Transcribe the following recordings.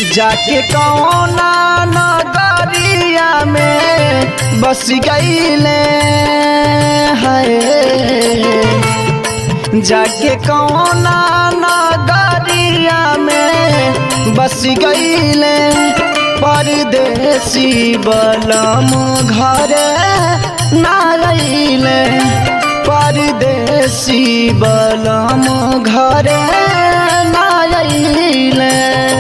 जाके कौना नगरिया में बस गईले है जाके कौना नगरिया में बस गईले परदेसी बलम घर ना रहीले परदेसी बलम घर ना रहीले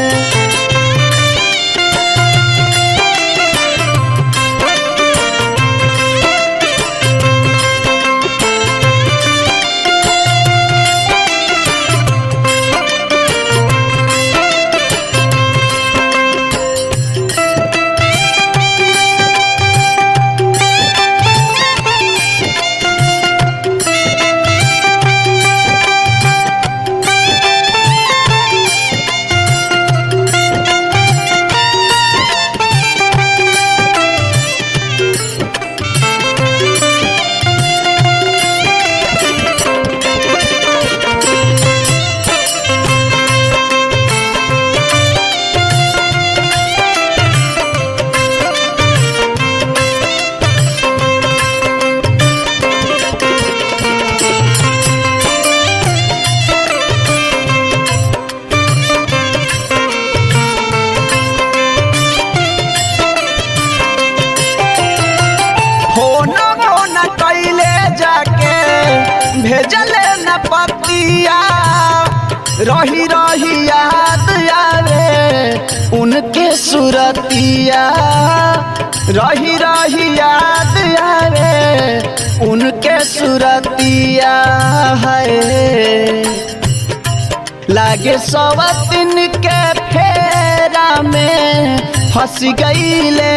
होना होना कैले जाके भेजले न पतिया रही रही याद आवे उनके सुरतिया रही रही याद आवे उनके सुरतिया है लागे सवतिन के फेरा में फंस गईले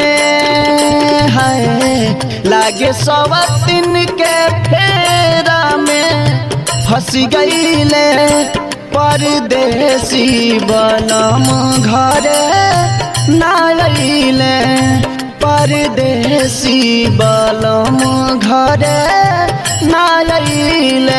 है लागे सवतिन के फेरा में फंस गईले परदेसी बलम घर ना अइले परदेसी बलम घर ना अइले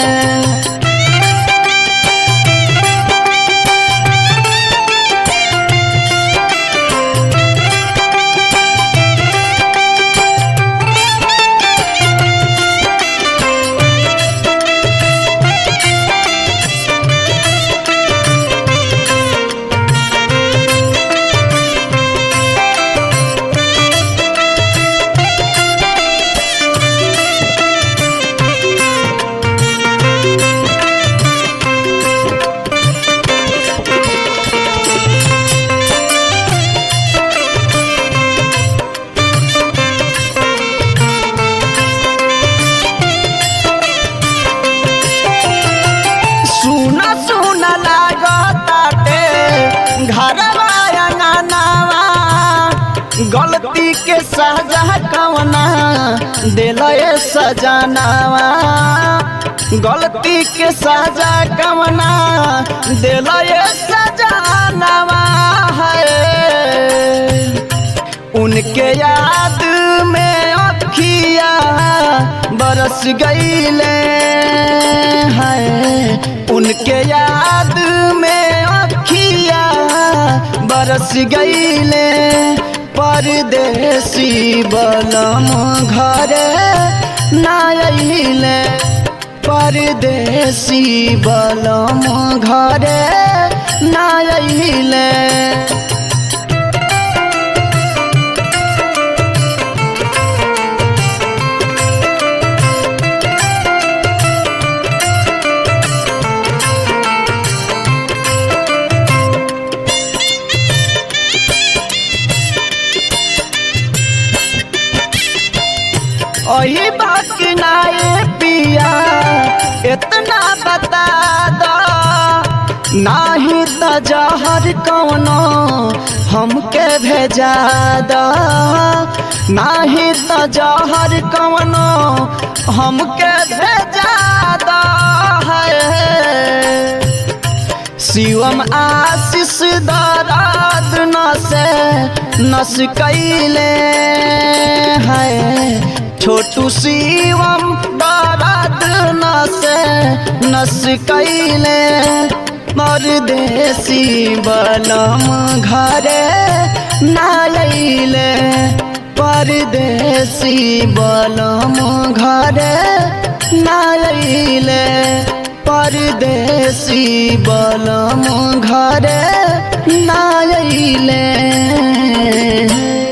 सुना सुना लागताटे घरवा अंगनावा गलती के सजा कवना दिलए सजनावा गलती के सजा कवना दिलए सजनावा है उनके याद में अखिया बरस गईले हैं उनके याद में अखिया बरस गईले परदेसी बलम घर ना अइले परदेसी बलम घर ना अइले ओही बात नाए पिया इतना बता दो नाही त जहर कौनो हमके भेजा दो नाही त जहर कौनो हमके भेजा दो है शिवम आशीष दराद नसे नस कैले है छोटू शिवम दराद नसे नस कैले परदेसी बलम घरे नाइले परदेसी बलम घरे नाइले परदेसी बलम घरे नाइले